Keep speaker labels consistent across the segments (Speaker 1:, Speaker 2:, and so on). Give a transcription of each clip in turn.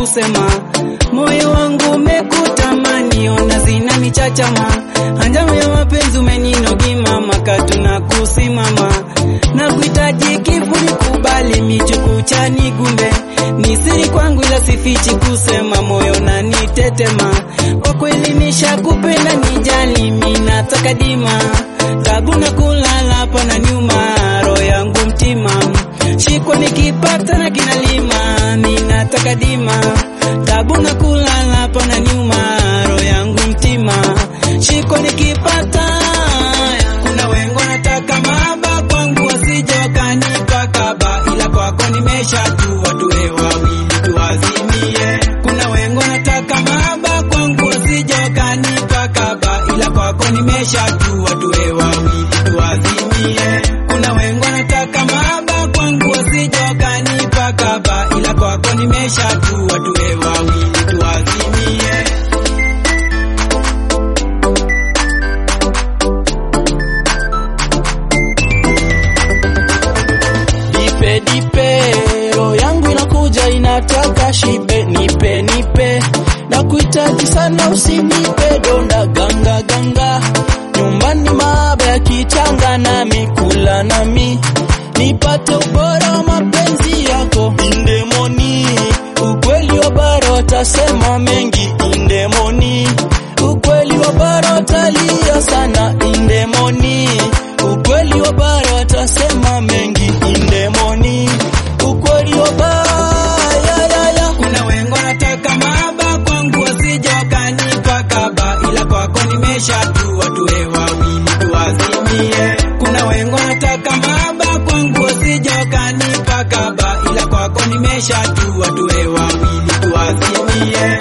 Speaker 1: kusema, moyo wangu umekutamani, ona zinanichachama, hanjamu ya mapenzi umeninogi mama, katuna kusimama na kuhitaji kivuli, kubali michuku chani gumbe, ni siri kwangu ila sifichi kusema, moyo na nitetema, kwa kweli nishakupenda, nijali mimi nataka dima, tabu na kulala pana nyuma, roho yangu mtima shikwa nikipata na kinalima, ninataka dima, tabu na kulala pana nyuma, roho yangu mtima shikwa nikipata. Kuna wengo nataka maba kwangu wasije wakanipa kaba, ila kwako nimeshatua, tuwe wawili tuazimie. Kuna wengo nataka maba kwangu wasije wakanipa kaba, ila kwako nimeshatua, tuwe wawili tuazimie. Kuna wengo nataka maba kwangu wasije wakanipa kaba, ila kwako nimeshatua, tuwe wawili tuazimie.
Speaker 2: Dipe dipe, roho yangu inakuja inataka shibe, nipe nipe, na kuhitaji sana, usinipe donda ganga ganga, nyumbani maaba ya kichanga, nami kula nami nipate ubora wa mapenzi yako indemoni, ukweli wa bara watasema mengi indemoni, ukweli wa bara watalia sana indemoni, ukweli wa bara watasema mengi indemoni, ukweli wa bara ya, ya, ya.
Speaker 1: Kuna wengo nataka maba kwangu wasije wakanipa kaba, ila kwako nimeshatua, tuwe wawili tuazimie. Kuna wengo nataka maba kwangu wasije wakanipa kaba, ila kwako nimeshatua, tuwe wawili tuazimie.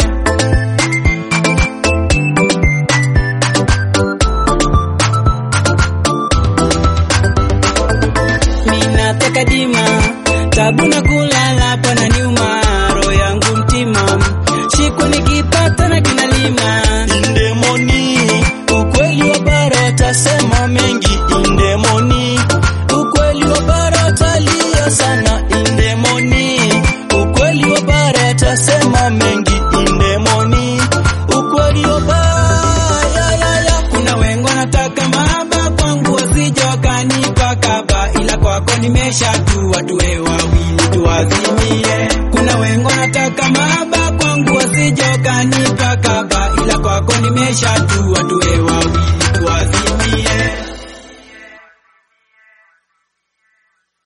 Speaker 1: Ninataka dima, tabu na kulala pana nyuma, roho yangu mtima, shiku nikipata na kinalima.
Speaker 2: Indemoni, ukweli wa bara watasema mengi indemoni, ukweli wa bara watalia sana indemoni, ukweli wa bara watasema mengi indemoni, ukweli wa bara ya, ya, ya.
Speaker 1: Kuna wengo nataka maba kwangu wasije wakanipa kaba, ila kwako nimeshatua, tuwe wawili tuazimie. Kuna wengo nataka maba kwangu wasije wakanipa kaba, ila kwako nimeshatua